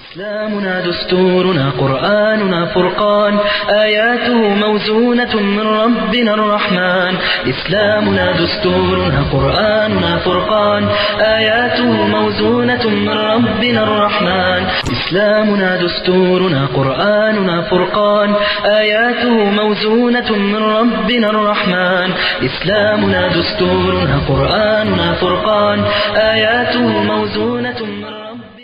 إسلامنا دستورنا قرآننا فرقان آياته موزونة من ربنا الرحمن إسلامنا دستورنا قرآننا فرقان آياته موزونة من ربنا الرحمن إسلامنا دستورنا قرآننا فرقان آياته موزونة من ربنا الرحمن إسلامنا دستورنا قرآننا فرقان آياته موزونة من ربنا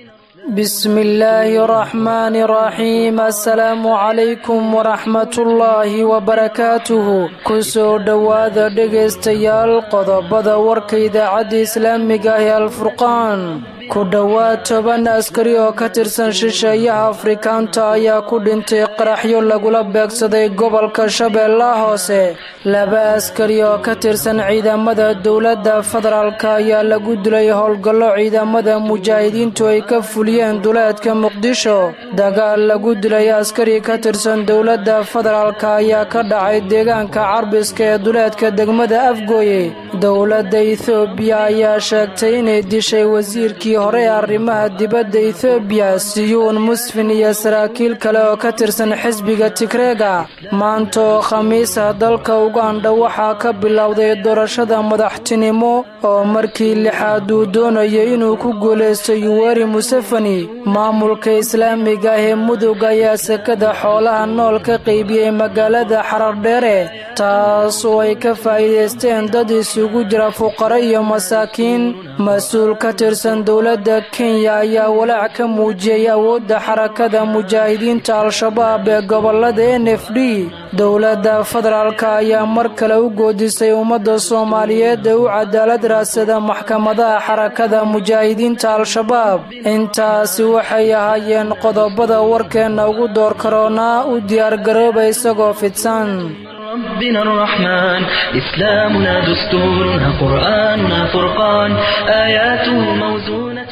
بسم الله الرحمن الرحيم السلام عليكم ورحمة الله وبركاته kusoo dhowaada dhegaystayaal qodobada warka idaacadda islaamiga ah ee alfurqaan ku dhowaad toban askari oo ka tirsan shisheeyaha afrikaanta ayaa ku dhintay qaraxyo lagula beegsaday gobolka shabeellaha hoose laba askari oo ka tirsan ciidamada dowladda federaalka ayaa lagu dilay howlgallo ciidamada mujaahidiintu ay ka fuliyeen duleedka muqdisho dagaal lagu dilay askari ka tirsan dowladda federaalka ayaa ka dhacay deegaanka carbiska ee duleedka degmada afgooye dowladda ethoobiya ayaa sheegtay inay dishay wasiirkii hore ee arrimaha dibadda ethoobiya siyuun musfin iyo saraakiil kale oo ka tirsan xisbiga tigreega maanta oo khamiisa dalka uganda waxaa ka bilowday doorashada madaxtinimo oo markii lixaad uu doonayo inuu ku guulaysto yuweri museveni maamulka islaamiga ah ee mudug ayaa sekada xoolaha nool ka qaybiyey magaalada xarardheere taas oo ay ka faa'iidaysteen dad isugu jira fuqaro iyo masaakiin mas-uul ka tirsan dowladda kenya ayaa walaac ka muujiyey awoodda xarakada mujaahidiinta al-shabaab ee gobolada n f d dowladda federaalka ayaa mar kale u goodisay ummadda soomaaliyeed ee u cadaalad raadsada maxkamadaha xarakada mujaahidiinta al-shabaab intaasi waxay ahaayeen qodobada warkeenna ugu door karoonaa u diyaargarooba isagoo fidsan ربنا الرحمن إسلامنا دستورنا قرآننا فرقان آياته موزونة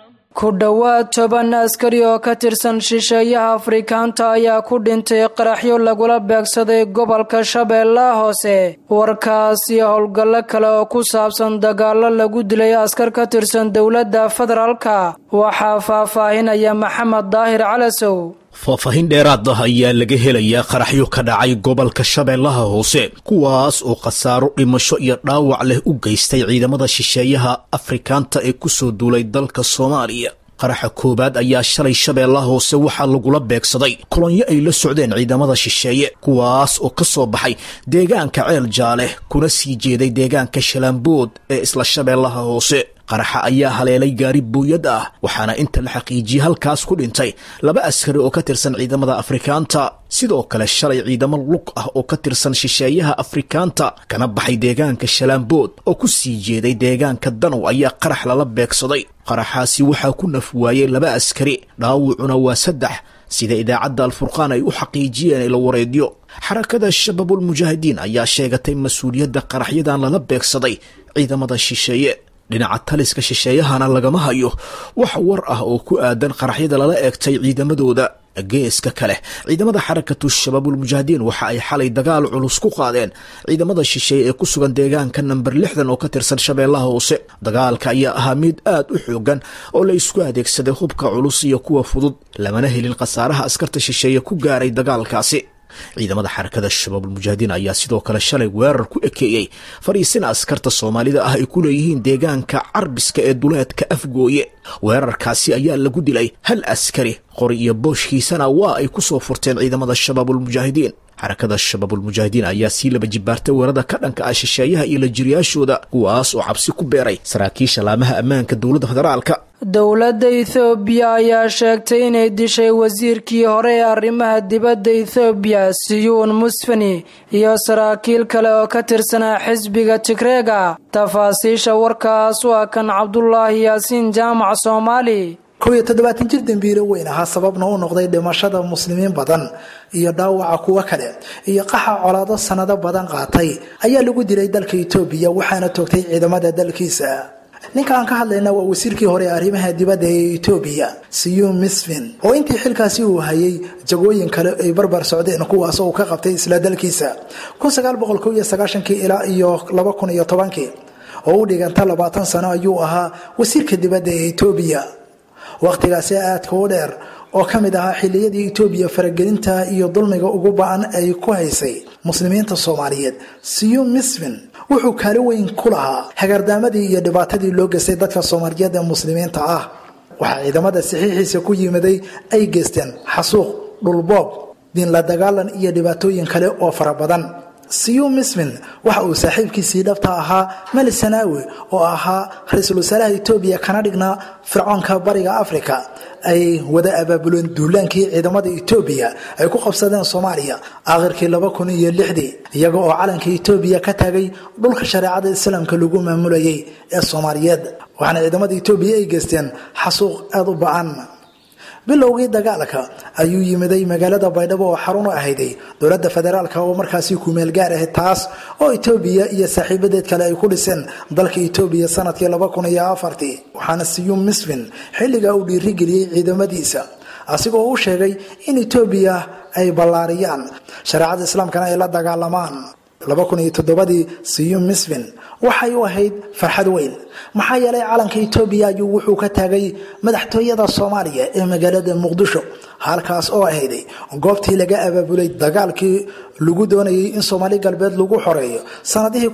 ku dhowaad toban askari oo ka tirsan shisheeyaha afrikaanta ayaa ku dhintay qaraxyo lagula beegsaday gobolka shabeellaha hoose warkaas iyo howlgallo kale oo ku saabsan dagaallo lagu dilay askar ka tirsan dowladda federaalka waxaa faahfaahinaya maxamed daahir calasow faahfaahin dheeraad ah ayaa laga helayaa qaraxyo ka dhacay gobolka shabeellaha hoose kuwaas oo khasaaro dhimasho iyo dhaawac leh u geystay ciidamada shisheeyaha afrikaanta ee kusoo duulay dalka soomaaliya qaraxa koowaad ayaa shalay shabeellaha hoose waxaa lagula beegsaday kolonyo ay la socdeen ciidamada shisheeye kuwaas oo ka soo baxay deegaanka ceel jaale kuna sii jeeday deegaanka shalaambood ee isla shabeellaha hoose qaraxa ayaa haleelay gaari buuyad ah waxaana inta la xaqiijiyey halkaas ku dhintay laba askari oo ka tirsan ciidamada afrikaanta sidoo kale shalay ciidamo lug ah oo ka tirsan shisheeyaha afrikaanta kana baxay deegaanka shalaambood oo ku sii jeeday deegaanka danow ayaa qarax lala beegsaday qaraxaasi waxaa ku naf waayey laba askari dhaawucuna waa saddex sida idaacadda alfurqaan ay u xaqiijiyeen ila wareedyo xarakada shabaabulmujaahidiin ayaa sheegatay mas-uuliyadda qaraxyadan lala beegsaday ciidamada shisheeye dhinaca taliska shisheeyahana lagama hayo wax war ah oo ku aadan qaraxyada lala eegtay ciidamadooda geeska kale ciidamada xarakatu shabaabulmujaahidiin waxa ay xalay dagaal culus ku qaadeen ciidamada shisheeye ee ku sugan deegaanka namber lixdan oo ka tirsan shabeellaha hoose dagaalka ayaa ahaa mid aad u xoogan oo la isku adeegsaday hubka culus iyo kuwa fudud lamana helin khasaaraha askarta shisheeye ku gaaray dagaalkaasi ciidamada xarakada shabaabulmujaahidiin ayaa sidoo kale shalay weerar ku ekeeyey fadhiisin askarta soomaalida ah ay ku leeyihiin deegaanka carbiska ee duleedka afgooye weerarkaasi ayaa lagu dilay hal askari qori iyo booshkiisana waa ay ku soo furteen ciidamada shabaabulmujaahidiin xarakada shabaabulmujaahidiin ayaa sii laba jibaartay weerada ka dhanka ah shisheeyaha iyo lajiriyaashooda kuwaas oo cabsi ku beeray saraakiisha laamaha ammaanka dowladda federaalka dowladda ethoobiya ayaa sheegtay inay dishay wasiirkii hore ee arrimaha dibadda ethoobiya siyuun musfeni iyo saraakiil kale oo ka tirsanaa xisbiga tigreega tafaasiisha warkaas waa kan cabdulaahi yaasiin jaamac soomaali kow iyo toddobaatan jir dembiile weyn ahaa sababna u noqday dhimashada muslimiin badan iyo dhaawaca kuwo kale iyo qaxa colaado sanado badan qaatay ayaa lagu dilay dalka etoobiya waxaana toogtay ciidamada dalkiisa ninka aan ka hadlayna waa wasiirkii hore ee arrimaha dibadda ee etoobiya siyuun misfin oo intii xilkaasi uu hayay jagooyin kale ay barbar socdeen kuwaas oo uu ka qabtay isla dalkiisa ilaa iyo oo u dhiganta labaatan sano ayuu ahaa wasiirka dibadda ee etoobiya wakhtigaasi aadka u dheer oo ka mid ahaa xilliyadii etoobiya faragelinta iyo dulmiga ugu ba-an ay ku haysay muslimiinta soomaaliyeed siyu misvin wuxuu kaali weyn ku lahaa hagardaamadii iyo dhibaatadii loo geystay dadka soomaaliyeed ee muslimiinta ah waxaa ciidamada saxiixiisa ku yimiday ay geysteen xasuuq dhulboob diin la dagaalan iyo dhibaatooyin kale oo fara badan siyu mismin waxa uu saaxiibkiisii dhabta ahaa mali sanaawi oo ahaa ra-iisul wasaaraha etoobiya kana dhignaa fircoonka bariga africa ay wada abaabuleen duulaankii ciidamada etoobiya ay ku qabsadeen soomaaliya aakhirkii laba kun iyo lixdii iyaga oo calanka etoobiya ka taagay dhulka shareecada islaamka lagu maamulayay ee soomaaliyeed waxaana ciidamada etoobiya ay geysteen xasuuq aada u ba-an bilowgii dagaalka ayuu yimiday magaalada baydhabo oo xarun u ahayday dowladda federaalk oo markaasi kumeel gaar ahayd taas oo etoobiya iyo saaxiibadeed kale ay ku dhiseen dalka etoobiya sanadkii laba kun iyo afartii waxaana siyum misvin xilligaa uu dhiirigeliyey ciidamadiisa asigoo u sheegay in etoobiya ay ballaariyaan shareecada islaamkana ay la dagaalamaan laba kun iyo toddobadii siyum misvin waxay u ahayd farxad weyn maxaa yeelay calanka etoobiya ayuu wuxuu ka taagay madaxtooyada soomaaliya ee magaalada muqdisho halkaas oo ahayday goobtii laga abaabulay dagaalkii lagu doonayay in soomaali galbeed lagu xoreeyo sanadihii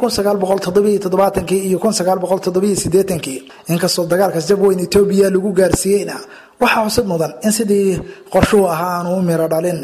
iyo inkastoo dagaalkaas jab weyn etoobiya lagu gaarsiiyeyna waxaa xusid mudan in sidii qorshuhu ahaa aanu u miro dhalin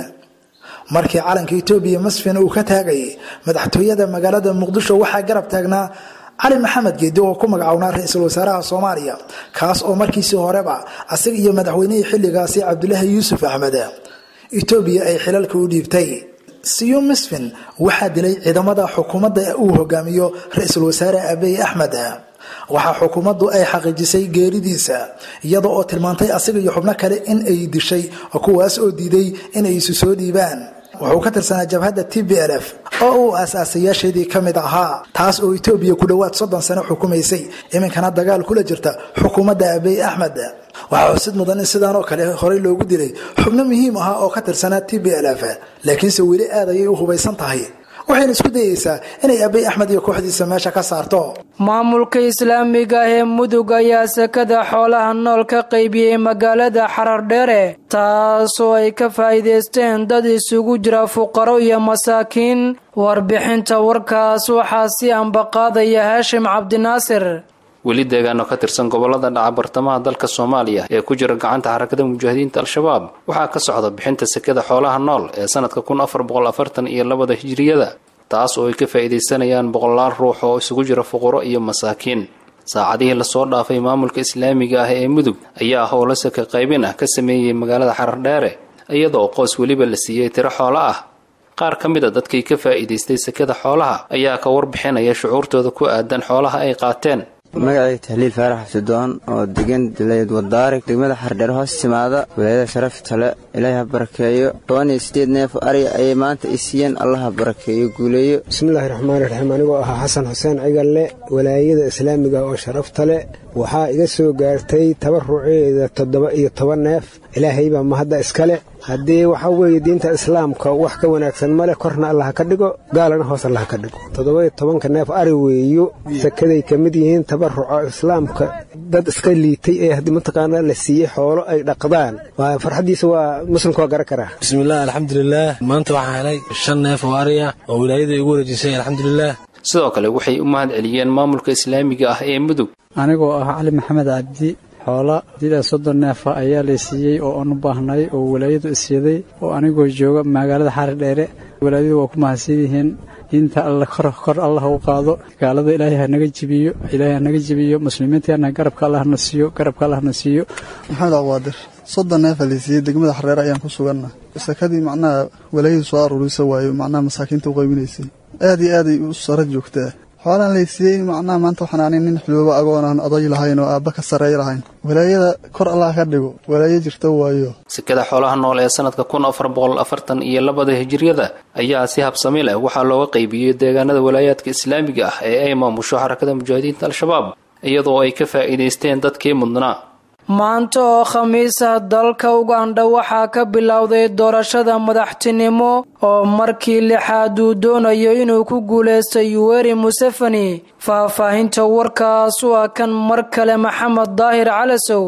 markii calanka etoobiya masfin uu ka taagayay madaxtooyada magaalada muqdisho waxaa garab taagnaa cali maxamed geedi oo ku magacownaa ra-iisul wasaaraha soomaaliya kaas oo markiisii horeba asaga iyo madaxweynihii xilligaasi cabdulaahi yuusuf axmed etoobiya ay xilalka u dhiibtay siyu misfin waxaa dilay ciidamada xukuumadda uu hogaamiyo ra-iisul wasaare abiy axmed waxaa xukuumaddu ay xaqiijisay geeridiisa iyada oo tilmaantay asaga iyo xubno kale in ay dishay kuwaas oo diiday inay isu soo dhiibaan wuxuu ka tirsanaa jabhadda t b l f oo uu aasaasayaasheedii ka mid ahaa taas oo etoobiya ku dhowaad soddon sano xukumaysay iminkana dagaal kula jirta xukuumadda abiy axmed waxaa xusid mudan in sidaan oo kale horey loogu dilay xubno muhiim ahaa oo ka tirsanaa t b l f laakiinse weli aad ayay u hubaysan tahay waxayna isku dayeysaa inay abiy axmed iyo kooxdiisa meesha ka saarto maamulka islaamiga ah ee mudug ayaa sakada xoolaha nool ka qaybiyey magaalada xarardheere taasoo ay ka faa'iidaysteen dad isugu jira fuqaro iyo masaakiin warbixinta warkaas waxaa si ambaqaadaya haashim cabdinaasir weli deegaano ka tirsan gobolada dhaca bartamaha dalka soomaaliya ee ku jira gacanta xarakada mujaahidiinta al-shabaab waxaa ka socda bixinta sekada xoolaha nool ee sanadka kun afar boqol afartan iyo labada hijiriyada taas oo ay ka faa'iidaysanayaan boqolaal ruux oo isugu jira fuqaro iyo masaakiin saacadihii lasoo dhaafay maamulka islaamiga ah ee mudug ayaa howlo saka qaybin ah ka sameeyey magaalada xarardheere iyadaoo qoys weliba la siiyey tiro xoolo ah qaar ka mid a dadkii ka faa'iidaystay sekada xoolaha ayaa ka warbixinaya shucuurtooda ku aadan xoolaha ay qaateen magacay tahliil faarax xabsidoon oo degan dilayd wadaarig degmada xardheer hoos timaada walaayada sharaftale ilaahi ha barakeeyo toban iyo siddeed neef ari ayay maanta i siiyeen allaha barakeeyo guuleeyo bismillaahi raxmaani raxiim anigoo ahaa xasan xuseen cigalle walaayada islaamiga oo sharafta leh waxaa iga soo gaartay tabaruceeda toddoba iyo toban neef ilaahay baa mahadda iskale haddii waxaa weeye diinta islaamka wax ka wanaagsan male korna allah ka dhigo gaalana hoos allah ka dhigo toddoba-iyo tobanka neef ari weeyo sakaday ka mid yihiin tabaruca islaamka dad iska liitay ee haddii mataqaanaa la siiyey xoolo ay dhaqdaan farxaddiisa waa muslimka waa garan karaa bismillaah alxamdulilaah maanta waxaan helay shan neef oo ari ah oo wilaayada igu wareejisay alxamdulilaah sidoo kale waxay u mahad celiyeen maamulka islaamiga ah ee mudug anigoo ah cali maxamed cabdi xoola dida soddon neefa ayaa lay siiyey oo aan u baahnay oo walaayadu isiiday oo anigoo jooga magaalada xari dheere walaayadu waa ku mahadsan yihiin diinta alla kor kor allah u qaado gaalada ilaahay ha naga jibiyo ilaahay ha naga jibiyo muslimiinteena garabka allah na siiyo garabka allah na siiyo maxamed awaadir soddon neefa lay siiyey degmada xareere ayaan ku suganna sakadii macnaha walaayadu soo aruurisa waayo macnaha masaakiinta u qaybinaysay aad iyo aaday u sara joogtaa xoolaan laysiiyey macnaha maanta waxaan anin nin xuloobo agoon aan oday lahayn oo aabba ka sarreey lahayn walaayada kor allah ka dhigo walaayo jirta waayo sekada xoolaha nool ee sanadka kun afar boqol afartan iyo labada hijiryada ayaa si habsami leh waxaa looga qaybiyey deegaanada walaayaadka islaamiga ah ee ay maamusho xarakada mujaahidiinta al-shabaab iyadoo ay ka faa'iidaysteen dadkii mudnaa maanta oo khamiisa dalka ugandha waxaa ka bilowday doorashada madaxtinimo oo markii lixaad uu doonayo inuu ku guulaystay yuweri museveni faahfaahinta warkaas waa kan mar kale maxamed daahir calasow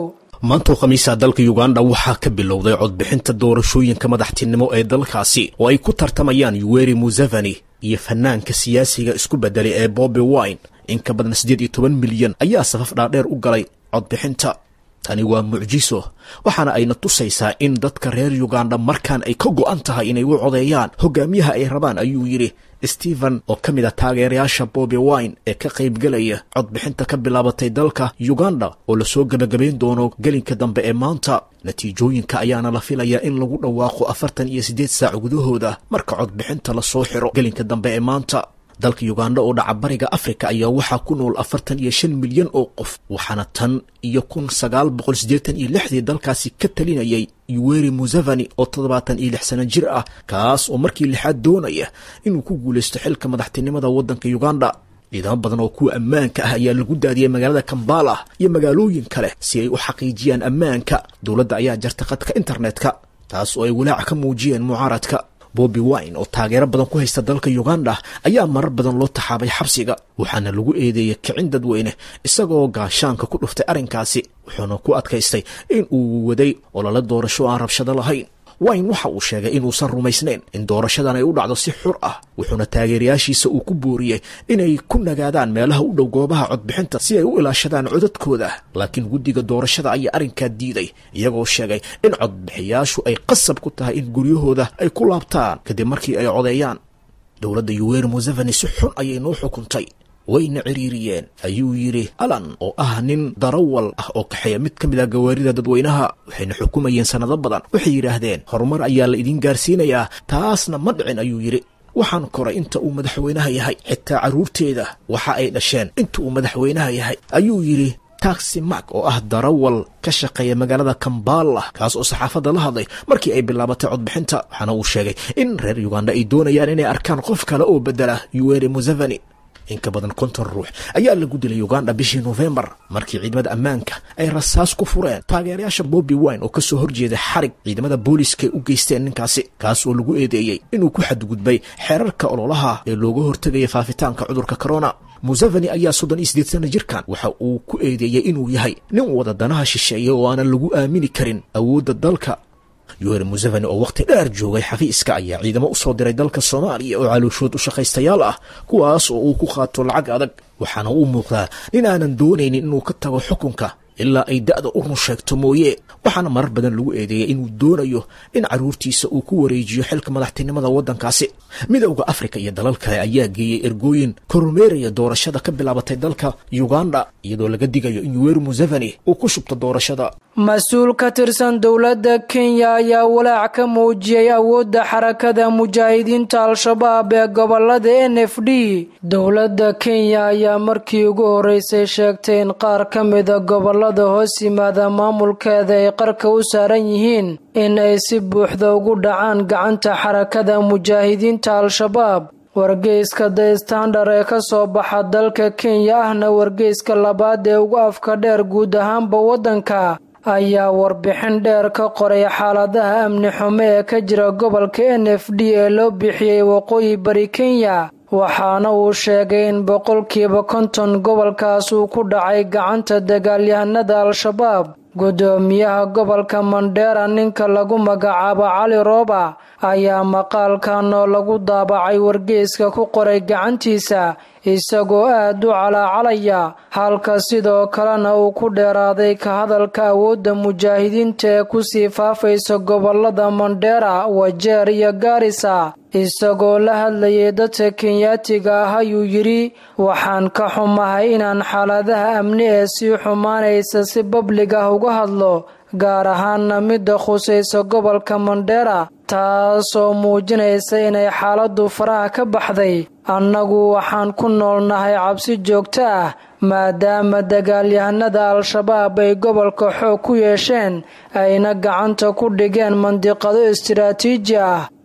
maantoo khamiisa dalka yuganda waxaa ka bilowday codbixinta doorashooyinka madaxtinimo ee dalkaasi oo ay ku tartamayaan yuweri museveni iyo fanaanka siyaasiga isku beddelay ee bobi wine in ka badan siddeed iyo toban milyan ayaa safaf dhaadheer u galay codbixinta tani waa mucjiso waxaana ayna tusaysaa in dadka reer yuganda markaan ay ka go'an tahay inay u codeeyaan hogaamiyaha ay rabaan ayuu yidhi stephen oo ka mid ah taageerayaasha bobi wine ee ka qaybgelaya codbixinta ka bilaabatay dalka uganda oo lasoo gebagabayn doono gelinka dambe ee maanta natiijooyinka ayaana la filayaa in lagu dhawaaqo afartan iyo siddeed saac gudahooda marka codbixinta lasoo xiro gelinka dambe ee maanta dalka yuganda oo dhaca bariga afrika ayaa waxaa ku nool afartan iyo shan milyan oo qof waxaana tan iyo kun sagaal boqol siddeetan iyo lixdii dalkaasi ka talinayay yuweri museveni oo toddobaatan iyo lix sano jir ah kaas oo markii lixaad doonaya inuu ku guulaysto xilka madaxtinimada waddanka yuganda ciidamo badan oo kuwa ammaanka ah ayaa lagu daadiyey magaalada kambala iyo magaalooyin kale si ay u xaqiijiyaan ammaanka dowladda ayaa jarta khadka internetka taas oo ay walaac ka muujiyeen mucaaradka bobi wine oo taageero badan ku haysta dalka uganda ayaa marar badan loo taxaabay xabsiga waxaana lagu eedeeyey kicin dadweyne isagoo gaashaanka ku dhuftay arrinkaasi wuxuuna ku adkaystay in uu waday olole doorasho aan rabshado lahayn wine waxa uu sheegay inuusan rumaysnayn in doorashadan ay u dhacdo si xur ah wuxuuna taageerayaashiisa uu ku booriyey inay ku nagaadaan meelaha u dhow goobaha codbixinta si ay u ilaashadaan codadkooda laakiin guddiga doorashada ayaa arrinkaa diiday iyagoo sheegay in codbixiyaashu ay qasab ku tahay in guryahooda ay ku laabtaan kadib markii ay codeeyaan dowladda yuweri museveni si xun ayay noo xukuntay wayna ciriiriyeen ayuu yidhi alan oo ah nin darawal ah oo kaxeeya mid ka mid ah gawaarida dadweynaha waxayna xukumayeen sannado badan waxay yidhaahdeen horumar ayaa la idiin gaarsiinayaa taasna ma dhicin ayuu yidhi waxaan koray inta uu madaxweynaha yahay xitaa carruurteeda waxa ay dhasheen inta uu madaxweynaha yahay ayuu yidhi taxi mak oo ah darawal ka shaqeeya magaalada kambala kaas oo saxaafadda la hadlay markii ay bilaabatay codbixinta waxaana uu sheegay in reer yuganda ay doonayaan inay arkaan qof kale oo bedela yuweri museveni in ka badan konton ruux ayaa lagu dilay uganda bishii nofembar markii ciidamada ammaanka ay rasaas ku fureen taageerayaasha bobi wine oo kasoo horjeeda xarig ciidamada booliiska u geysteen ninkaasi kaas oo lagu eedeeyey inuu ku xadgudbay xeerarka ololaha ee looga hortegaya faafitaanka cudurka corona museveni ayaa soddon iyo siddeed sana jirkan waxa uu ku eedeeyey inuu yahay nin wada danaha shisheeya oo aanan lagu aamini karin awoodda dalka yuweri museveni oo wakhti dheer joogay xafiiska ayaa ciidamo u soo diray dalka soomaaliya oo calooshood u shaqaystayaal ah kuwaas oo uu ku qaato lacag adag waxaana u muuqdaa nin aanan doonaynin inuu ka tago xukunka ilaa ay da'da u run sheegto mooye waxaana marar badan lagu eedeeyay inuu doonayo in carruurtiisa uu ku wareejiyo xilka madaxtinimada waddankaasi midowda afrika iyo dalal kale ayaa geeyey ergooyin kormeeraya doorashada ka bilaabatay dalka uganda iyadoo laga digayo in yuweri museveni uu ku shubto doorashada mas-uul ka tirsan dowladda kenya ayaa walaac ka muujiyey awoodda xarakada mujaahidiinta al-shabaab ee gobolada n f d dowladda kenya ayaa markii ugu horeysay sheegtay in qaar ka mida gobolada hoos yimaada maamulkeeda ay qarka u saaran yihiin in ay si buuxda ugu dhacaan gacanta xarakada mujaahidiinta al-shabaab wargeyska the standard ee ka soo baxa dalka kenya ahna wargeyska labaad ee ugu afka dheer guud ahaanba waddanka ayaa warbixin dheer ka qoray xaaladaha amni xumo ee ka jira gobolka n f d ee loo bixiyey waqooyi bari kenya waxaana uu sheegay in boqolkiiba konton gobolkaas uu ku dhacay gacanta dagaalyahanada al-shabaab gudoomiyaha gobolka mandheera ninka lagu magacaabo cali rooba ayaa maqaalkan oo lagu daabacay wargeyska ku qoray gacantiisa isagoo aad u calaacalaya halka sidoo kalena uu ku dheeraaday ka hadalka awoodda mujaahidiinta ee kusii faafaysa gobolada mandheera wajeer iyo gaarisa isagoo la hadlayay dadka kenyaatiga ah ayuu yidhi waxaan ka xumahay inaan xaaladaha amni ee sii xumaanaysa si bablig ah uga hadlo gaar ahaana midda khusaysa gobolka mandheera taasoo muujinaysa inay xaaladdu faraha ka baxday annagu waxaan ku noolnahay cabsi joogto ah maadaama dagaalyahanada al-shabaab ay gobolka xoog ku yeesheen ayna gacanta ku dhigeen mandiqado istiraatiiji ah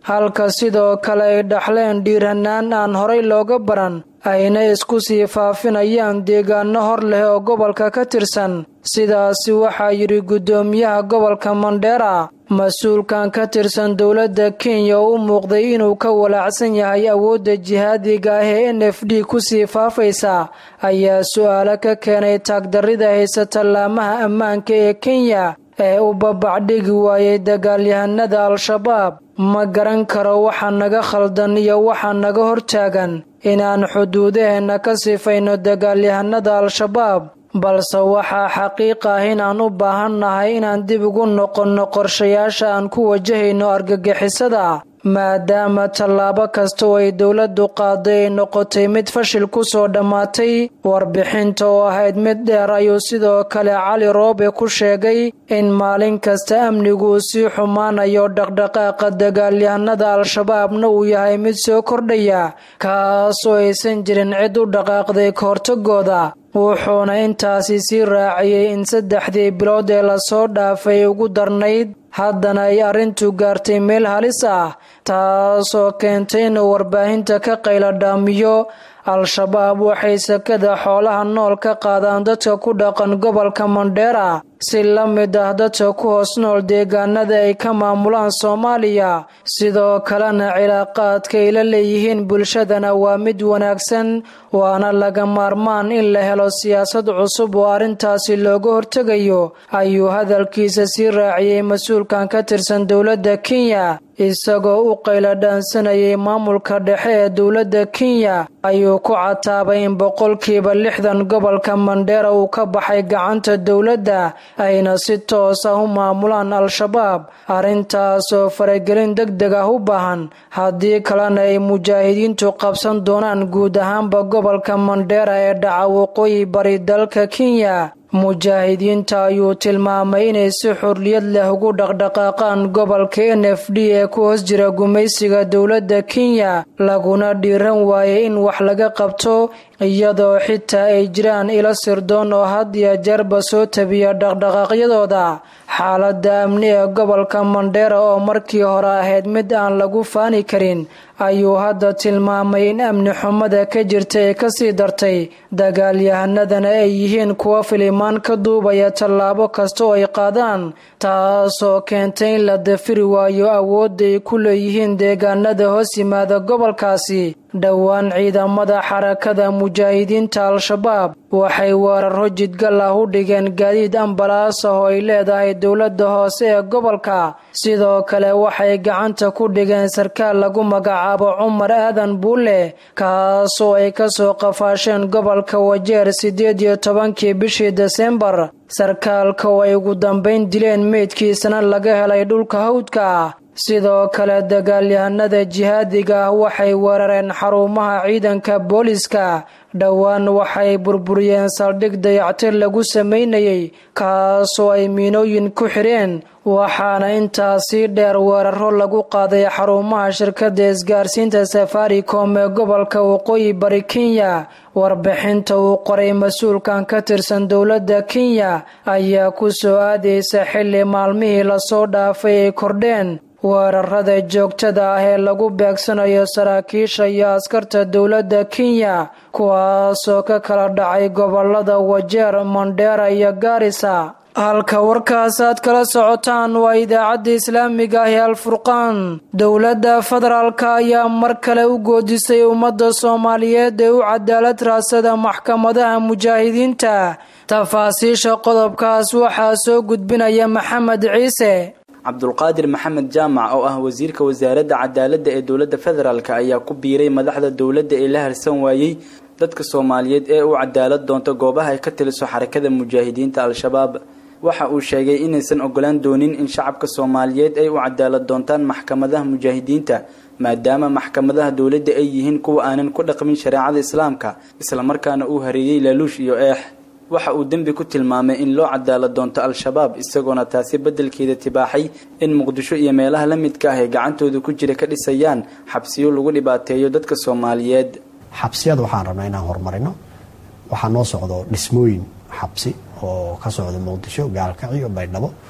halka sidoo kale ay dhaxleen dhiiranaan aan horay looga baran ayna isku sii faafinayaan deegaano hor leh oo gobolka ka tirsan sidaasi waxaa yidhi guddoomiyaha gobolka mandheera mas-uulkan ka tirsan dowladda kenya oo u muuqday inuu ka walaacsan yahay awoodda jihaadiga ah ee n f d kusii faafaysa ayaa su-aalo ka keenay taagdarrida haysata laamaha ammaanka ee kenya ee u babacdhigi waayay dagaalyahanada al-shabaab ma garan karo waxa naga khaldan iyo waxa naga hortaagan inaan xuduudaheenna ka sifayno dagaalyahanada al-shabaab balse waxaa xaqiiq ah inaan u baahannahay inaan dib ugu noqonno qorshayaasha aan ku wajahayno argagixisada maadaama tallaabo kasta oo ay dowladdu qaaday ay noqotay mid fashil ku soo dhammaatay warbixinta oo ahayd mid dheer ayuu sidoo kale cali roobe ku sheegay in maalin kasta amnigu uu sii xumaanayo dhaqdhaqaaqa dagaalyahanada al-shabaabna uu yahay mid soo kordhaya kaasoo aysan jirin cid u dhaqaaqday ka hortagooda wuxuuna intaasi sii raaciyey in saddexdii bilood ee lasoo dhaafay ugu darnayd haddana ay arrintu gaartay meel halis ah taasoo keentay inuu warbaahinta ka qayla dhaamiyo al-shabaab waxay sakada xoolaha nool ka qaadaan dadka ku dhaqan gobolka mandheera si la mid ah dadka ku hoos nool deegaanada ay ka maamulaan soomaaliya sidoo kalena cilaaqaadka ay la leeyihiin bulshadana waa mid wanaagsan waana laga maarmaan in la helo siyaasad cusub oo arrintaasi looga hortegayo ayuu hadalkiisa sii raaciyey mas-uulkan ka tirsan dowladda kenya isagoo u qayla dhaansanayay maamulka dhexe ee dowladda kenya ayuu ku cataabay in boqolkiiba lixdan gobolka mandheera uu ka baxay gacanta dowladda ayna si toos ah u maamulaan al-shabaab arrintaasoo faragelin deg deg ah u baahan haddii kalena ay mujaahidiintu qabsan doonaan guud ahaanba gobolka mandheera ee dhaca waqooyi bari dalka kenya mujaahidiinta ayuu tilmaamay inay si xorriyad leh ugu dhaqdhaqaaqaan gobolka n f d ee ku hoos jira gumaysiga dowladda kenya laguna dhiiran waayay in wax laga qabto iyadoo xitaa ay jiraan ilo sirdoon oo had iyo jeerba soo tabiya dhaqdhaqaaqyadooda xaaladda amni ee gobolka mandheera oo markii hore ahayd mid aan lagu faani karin ayuu hadda tilmaamay in amni xumada ka jirta ee kasii dartay dagaalyahanadana ay yihiin kuwa filimaan ka duubaya tallaabo kasta oo ay qaadaan taasoo keentay in la dafiri waayo awoodda ay ku leeyihiin deegaanada hoos yimaada gobolkaasi dhowaan ciidamada xarakada mujaahidiinta al-shabaab waxay weeraro jidgal ah u dhigeen gaadiid ambalaas ah oo ay leedahay dowladda hoose ee gobolka sidoo kale waxay gacanta ku dhigeen sarkaal lagu magacaabo cumar aadan buule kaasoo ay kasoo qafaasheen gobolka wajeer siddeed iyo tobankii bishii desembar sarkaalka oo ay ugu dambayn dileen meydkiisana laga helay dhulka hawdka ah sidoo kale dagaalyahanada jihaadiga ah waxay weerareen xarumaha ciidanka booliska dhowaan waxay burburiyeen saldhig dayactir lagu samaynayay kaasoo ay miinooyin ku xidheen waxaana intaasii dheer weeraro lagu qaaday xarumaha shirkadda isgaarsiinta safaricom ee gobolka waqooyi bari kenya warbixinta uu qoray mas-uulkan ka tirsan dowladda kenya ayaa ku soo aadaysa xilli maalmihii lasoo dhaafay ay kordheen weerarada joogtada ah ee lagu beegsanayo saraakiisha iyo askarta dowladda kenya kuwaasoo ka kala dhacay gobolada wajeer mandheera iyo gaarisa halka warkaas aad kala socotaan waa idaacadda islaamiga ah ee alfurqaan dowladda federaalka ayaa mar kale u goodisay ummadda soomaaliyeed ee u cadaalad raasada maxkamadaha mujaahidiinta tafaasiisha qodobkaas waxaa soo gudbinaya maxamed ciise cabdulqaadir maxamed jaamac oo ah wasiirka wasaaradda cadaaladda ee dowladda federaalk ayaa ku biiray madaxda dowladda ee la harsan waayey dadka soomaaliyeed ee u cadaalad doonta goobaha ay ka taliso xarakada mujaahidiinta al-shabaab waxa uu sheegay inaysan ogolaan doonin in shacabka soomaaliyeed ay u cadaalad doontaan maxkamadaha mujaahidiinta maadaama maxkamadaha dowladda ay yihiin kuwa aanan ku dhaqmin shareecada islaamka islamarkaana uu hareeyey laaluush iyo eex waxa uu dembi ku tilmaamay in loo cadaalad doonto al-shabaab isagoona taasi beddelkeeda tibaaxay in muqdisho iyo meelaha la midka ah ee gacantooda ku jira ka dhisayaan xabsiyo lagu dhibaateeyo dadka soomaaliyeed xabsiyada waxaan rabnaa inaan horumarino waxaa noo socdo dhismooyin xabsi oo ka socda muqdisho gaalkacyo baydhabo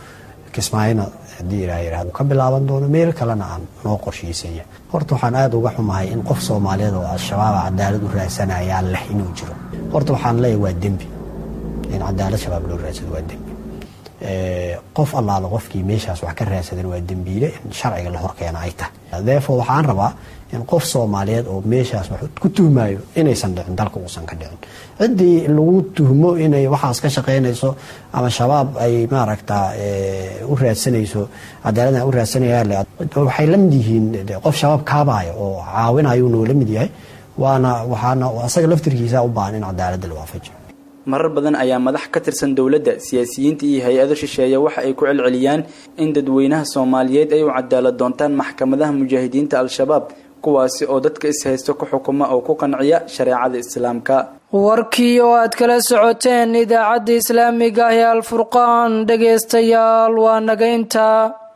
kismaayona haddii ilaa yidhahdo ka bilaaban doono meel kalena aan noo qorshaysanya horta waxaan aada uga xumahay in qof soomaaliyeed oo al-shabaaba cadaalad u raadsanayaa leh inuu jiro horta waxaan leeyahay waa dembi in cadaalad shabaab loo raadsado waa dembi qof allaala qofkii meeshaas wax ka raadsadan waa dembiile in sharciga la horkeena ay tahay therefore waxaan rabaa in qof soomaaliyeed oo meeshaas wax ku tuhmayo inaysan dhicin dalka uusan ka dhicin ciddii lagu tuhmo inay waxaas ka shaqaynayso ama shabaab ay maaragta u raadsanayso cadaaladna u raadsanayaan waxay la mid yihiin qof shabaab kaabaayo oo caawinayo noo la mid yahay waana waxaana asaga laftirkiisa u baahan in cadaaladda la waafajiyo marar badan ayaa madax ka tirsan dowladda siyaasiyiinta iyo hay-ado shisheeye waxa ay ku celceliyaan in dadweynaha soomaaliyeed ay u cadaalad doontaan maxkamadaha mujaahidiinta al-shabaab kuwaasi oo dadka ishaysto ku xukuma oo ku qanciya shareecada islaamka warkii oo aad kala socoteen idaacadda islaamiga ah ee alfurqaan dhegaystayaal waa naga intaa